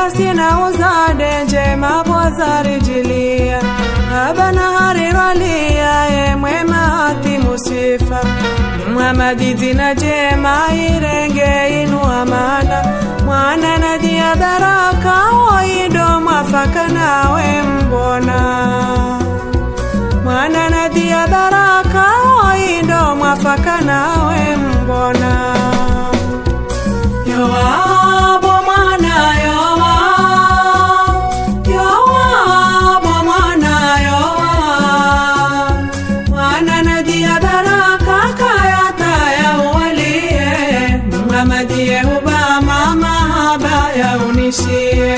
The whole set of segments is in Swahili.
sina uzade njema bwazarijilia abana harirwalia ye mwema hati musifa Muhammadi dina jema irenge inu amana mwana nadia baraka oido mwafaka nawe mbona mwana nadia baraka oido mwafaka nawe mbona Yoabo mwana yoa Yoabo mwana yoa Mwana nadia baraka kayata ya uwalie Muhammadie uba mama haba ya unishie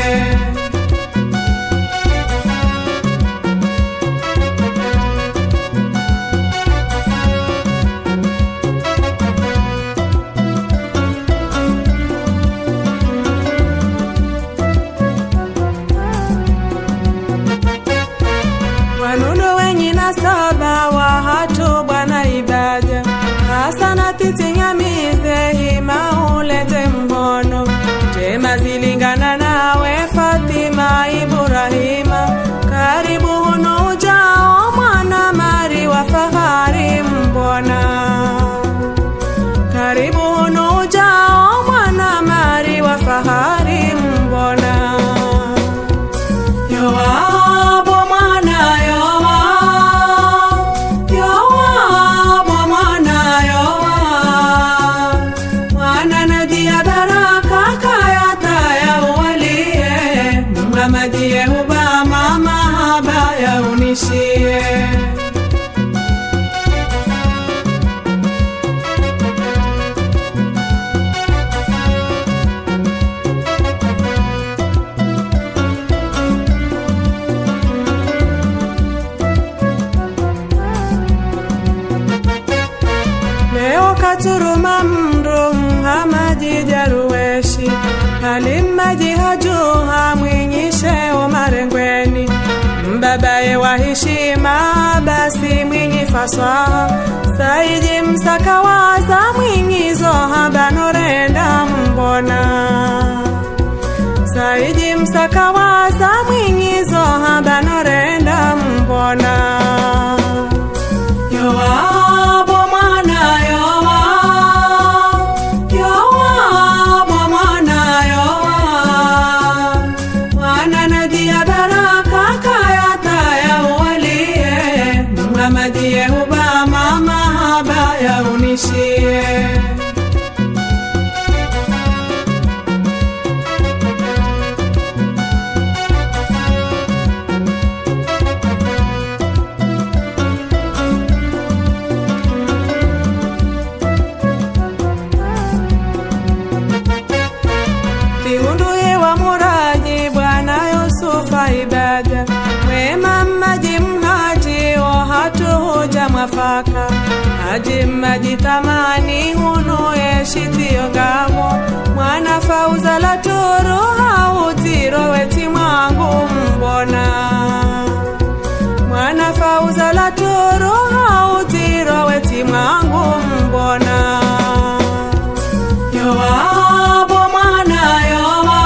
wanudo wenyina saba wa hatu bwana ibaja hasana titinyamize hima ulete mbono jema zilingana nawe fatima iburahima karibu hunu ujao mwana mari wa fahari mbona karibu hunu ujao mwana mari wa fahari mbona Yoabo mwana yoa Yoabo mwana yoa Mwana nadia baraka kayata ya uwalie Muhammadie uba mama haba ya unishie leo katuruma mndu mhamaji jaruweshi halimaji hajuha mwinyishe umarengweni mbabaye wa heshima basi mwinyi faswaha saiji msakawaza mwinyizo habanorenda mbona saiji msakawaza mwinyizo habanorenda mbona Yoabo mwana yoa Yoabo mwana yoa Mwana nadia baraka kayata ya uwalie Muhammadie uba mama haba ya unishie Liunduye wa muraji Bwana Yusufa ibada Wema maji mhaji o hatu huja mwafaka Haji maji tamani hunuye shitio ngamo Mwana fauza la turu hautiro weti mwangu mbona Mwana fauza la turu hautiro weti mwangu mbona Yoabo mwana yoa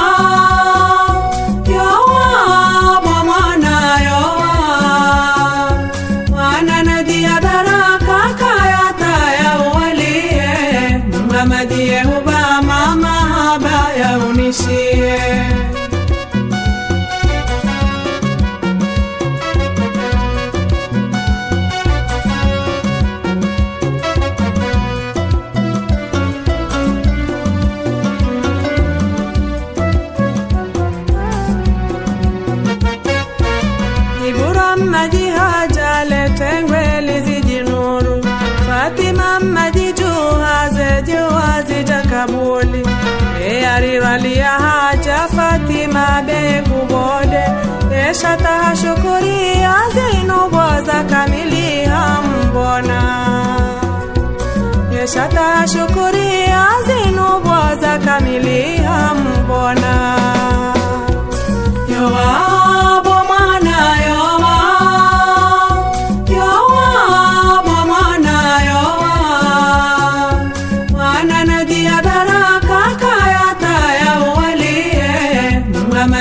Yoabo mwana yoa Mwana nadia baraka kayata ya uwalie Muhammadie uba mama haba ya unishie Ibura maji haja letengwe lizijinuru Fatima maji juhaze juhazi jakabuli E ariwalia haja Fatima be kubode E shata shukuria zinubo za kamili hambona E shata shukuria zinubo za kamili hambona Yoabo mwana yoa Yoabo mwana yoa Mwana nadia baraka kayata ya uwalie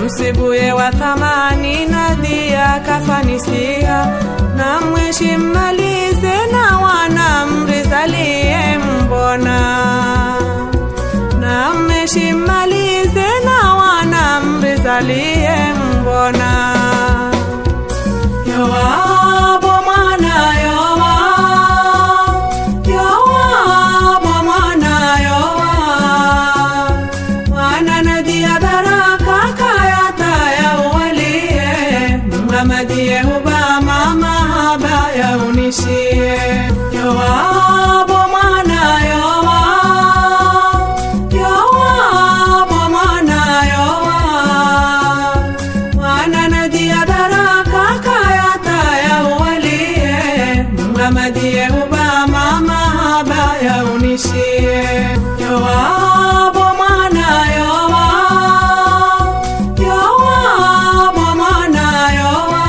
msibuye wa thamani Nadia kafanisia na mwishi mmalize na wana mrizalie mbona na mmeshi mmalize na wana mrizalie mbona Yowabu mwana Yowa Yowabu mwana Yowa Mwana Nadia baraka kayata ya uwalie Mhamadie huba mama haba ya unishie Yowabu mwana Yowa Yowabu mwana Yowa Mwana Nadia baraka kayata ya uwalie Mhamadie huba mama haba ya unishie Yowabu mwana Yowa Yowabu mwana Yowa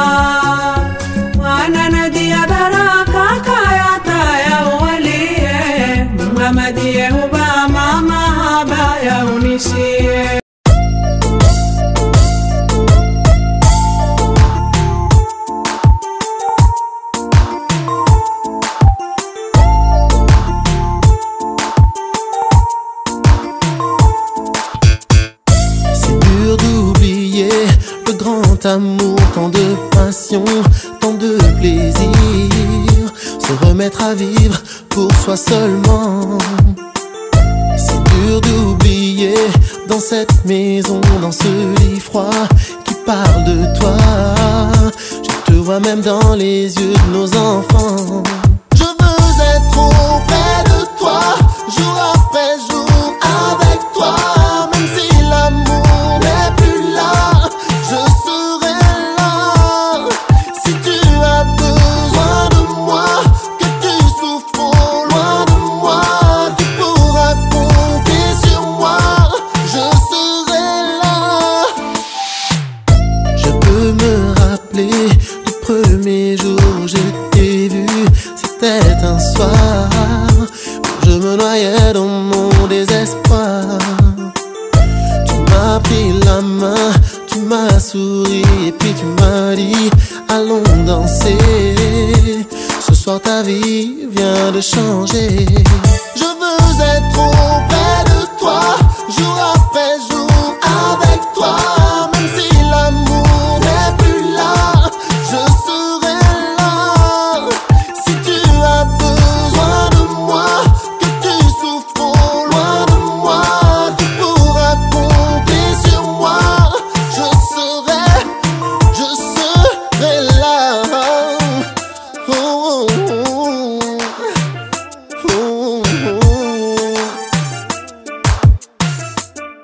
Mwana Nadia baraka kayata ya uwalie Mhamadie huba mama haba ya unishie C'est dur d'oublier le grand amour, tant de passion, tant de plaisir. Se remettre à vivre pour soi seulement. C'est dur d'oublier dans cette maison, dans ce lit froid qui parle de toi. Je te vois même dans les yeux de nos enfants. Je veux être auprès de toi, jour après jour avec toi. Même si l'amour n'est plus là, je serai là. Si tu as besoin de moi, que tu souffres au loin de moi, tu pourras compter sur moi. Je serai là. Je peux me rappeler du premier jour où je t'ai vu. C'était un soir où je me noyais dans mon désespoir. Tu m'as pris la main, tu m'as souri et puis tu m'as dit allons danser. Ce soir ta vie vient de changer. Je veux être auprès de toi, jour après jour avec toi. Même si l'amour n'est plus là, je serai là. Si tu as besoin de moi, que tu souffres au loin de moi, tu pourras compter sur moi. Je serai, je serai là. Oh, oh, oh. Oh, oh.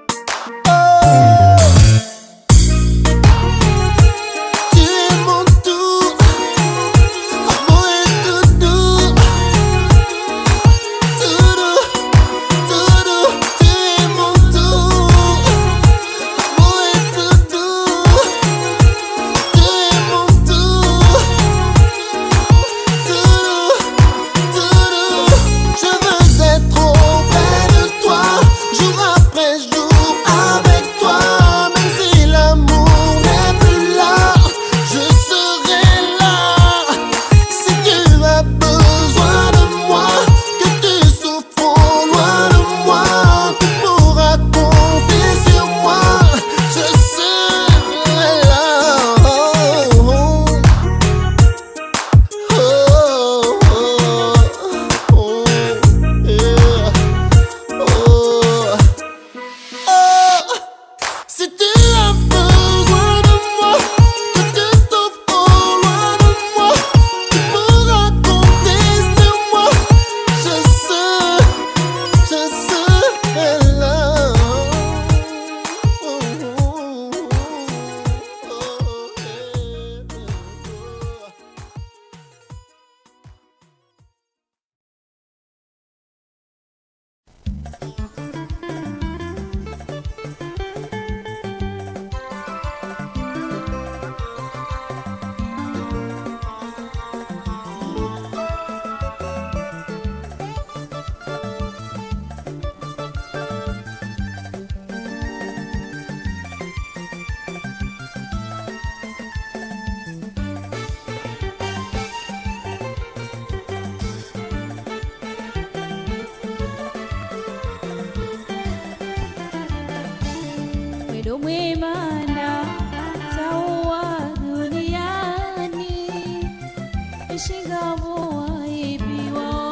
ndo mwemana sawa duniani ishingavo waibiwa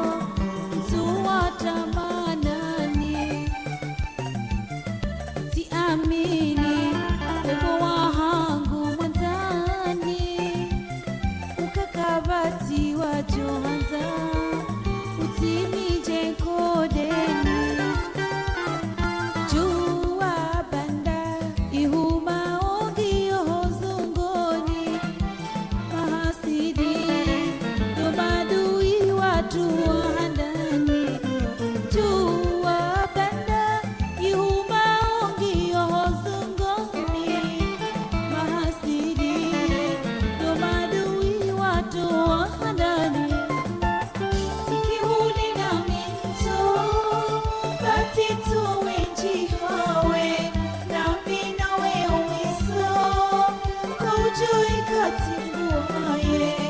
zuwatamanani siamini wepo wahangu mwanzani ukakabati wajohanza utimije kodeni jua banda ihuma ogiohozungoni mahasidi domadui watu wahandani jua banda ihuma ogiohozungoni mahasidi domadui watu wahandani sikihuni na minto batito wenjihawe nami nawe umiso kaujui katinguaye